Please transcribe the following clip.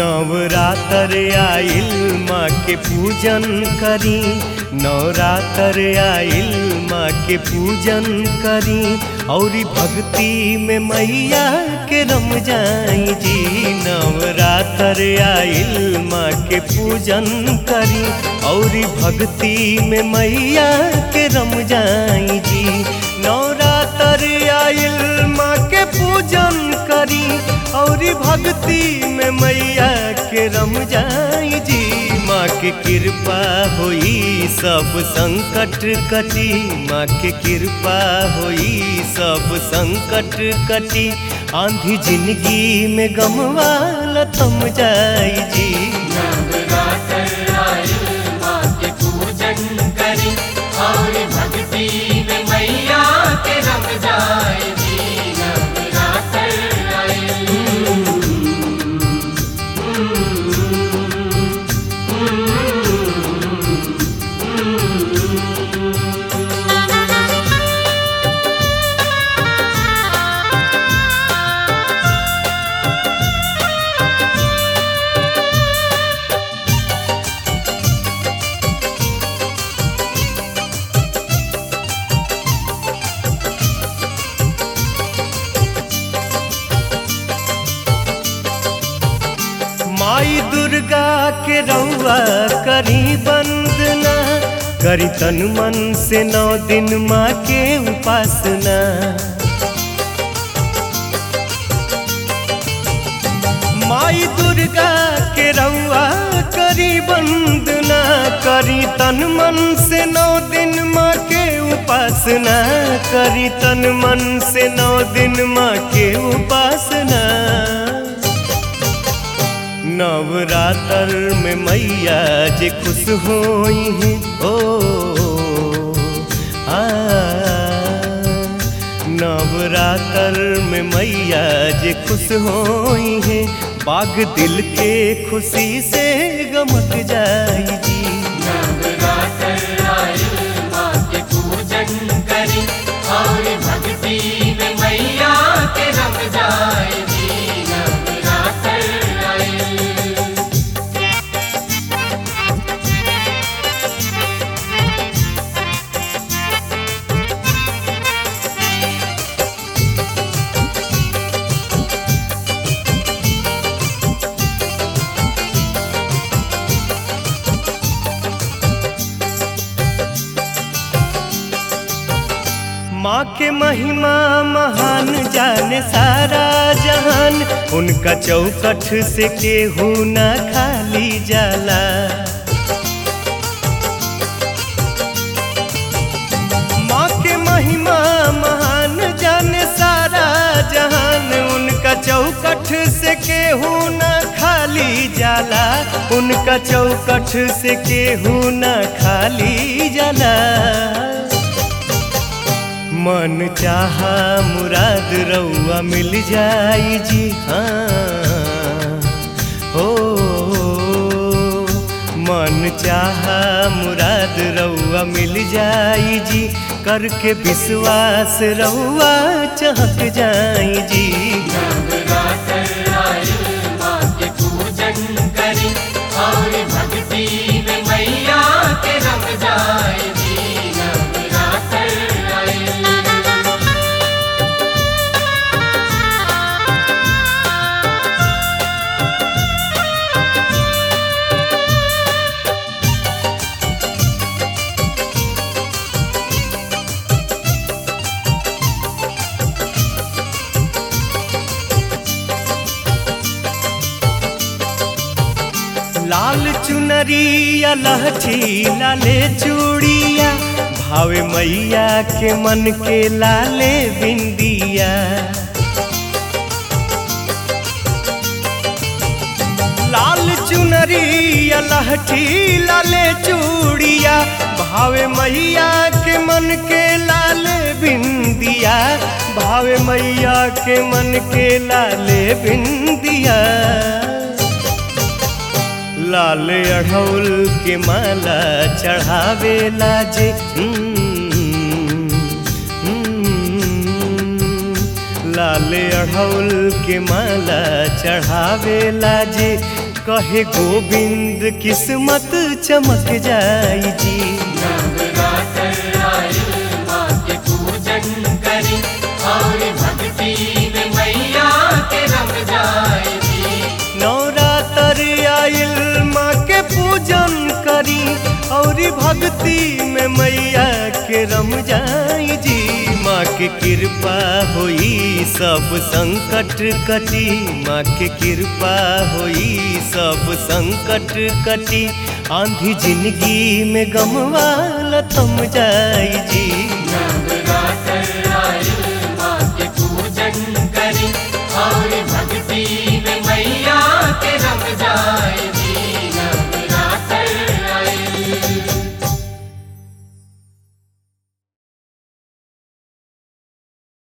नवरात्र आइल माँ के पूजन करी नवरात्र आइल माँ के पूजन करी औरी भक्ति में मैया के रम जाई जी नवरात्र आइल माँ के पूजन करी औरी भक्ति में मैया के रम जाई जी नवरात्र आइल माँ के पूजन करी औरी भक्ति में मैया के रम जाई जी माँ के कृपा होई सब संकट कटी माँ के कृपा होई सब संकट कटी आंधी जिंदगी में गमवाला थम जाई जी नवरात्र आइल माँ के पूजन करी और भक्ति में मैया के रम जाए जी नवरात्र आइल माई दुर्गा के रउआ करी वंदना करी तन मन से नौ दिन माँ के उपासना माई दुर्गा के रउआ करी वंदना करी तन मन से नौ दिन माँ के उपासना करी तन मन से नौ दिन माँ के उपासना नवरात्र में मैया जे खुश होई हैं ओ आ नवरात्र में मैया जे खुश होई हैं बाग दिल के खुशी से गमक जाई जी नवरात्र आइल माँ के पूजन करी और भक्ति में मैया के रम जाए जी नवरात्र आइल माँ के महिमा महान जाने सारा जहान उनका चौकठ से केहू ना खाली जाला माँ के महिमा महान जाने सारा जहान उनका चौकठ से केहू ना खाली जाला उनका चौकठ से केहू ना खाली जाला मन चाहा मुराद रउआ मिल जाई जी हाँ हो मन चाहा मुराद रउआ मिल जाई जी करके विश्वास रउआ चहक जाई जी नवरात्र आइल माँ के पूजन करी और भक्ति में मैया के रम जाए जी नवरात्र आइल लाल चुनरिया लहठी लाले चूड़िया भावे मैया के मन के लाले बिंदिया लाल चुनरिया लहठी लाले चूड़िया भावे मैया के मन के लाले बिंदिया भावे मैया के मन के लाले बिंदिया लाल अढ़ौल के माला चढ़ावे लाजे लाल अढ़ौल के माला चढ़ावे लाजे कहे गोविंद किस्मत चमक जाई जी नवरात्र आयल माँ के पूजन करी और भक्ति में मैया के रम जाएगी नवरात्र आइल माँ के पूजन करी और भक्ति में मैया के रम जाई जी माँ के कृपा होई सब संकट कटी माँ के कृपा होई सब संकट कटी आंधी जिंदगी में गमवाला थम जाई जी नवरात्र आयल माँ के पूजन करी और भक्ति में मैया